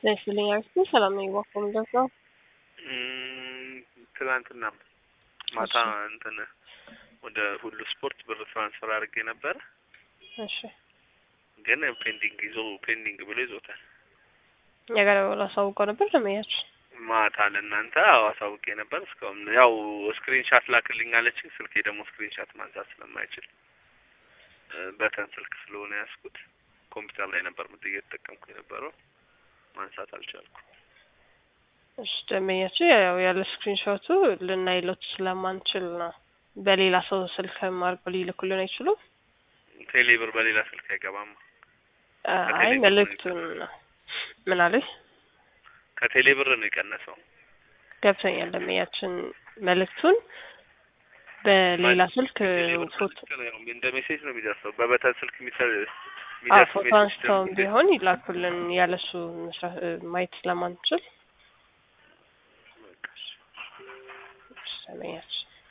ይስጥልኝ አክስቴ ሰላም ነኝ። ባኮ ምንድን ነው? ትናንትና ማታ እንትን ወደ ሁሉ ስፖርት ብር ትራንስፈር አድርጌ ነበረ፣ እሺ ግን ፔንዲንግ ይዞ ፔንዲንግ ብሎ ይዞታል። እኛ ጋር አሳውቀው ነበር ለመያችሁ ማታ ለእናንተ አዎ አሳውቄ ነበር። እስካሁን ያው ስክሪንሻት ላክልኝ አለችኝ። ስልኬ ደግሞ ስክሪንሻት ማንሳት ስለማይችል በተን ስልክ ስለሆነ ያዝኩት ኮምፒውተር ላይ ነበር ምድ እየተጠቀምኩ የነበረው ማንሳት አልቻልኩም። እሺ ደንበኛችሁ ያው ያለ ስክሪንሾቱ ልናይሎት ስለማንችል ነው። በሌላ ሰው ስልክ አድርገው ሊልኩልን አይችሉም። ቴሌብር በሌላ ስልክ አይገባም። አይ መልእክቱን ምን አለኝ ከቴሌብር ነው የቀነሰው። ገብቶኛል። ደንበኛችን መልእክቱን በሌላ ስልክ ፎቶ እንደ ሜሴጅ ነው የሚደርሰው። በበተን ስልክ የሚሰ- አዎ የሚደርስ ፎቶ ሜሴጅ አንስተውም ቢሆን ይላኩልን ያለሱ መስራት ማየት ስለማንችል ደንበኛችን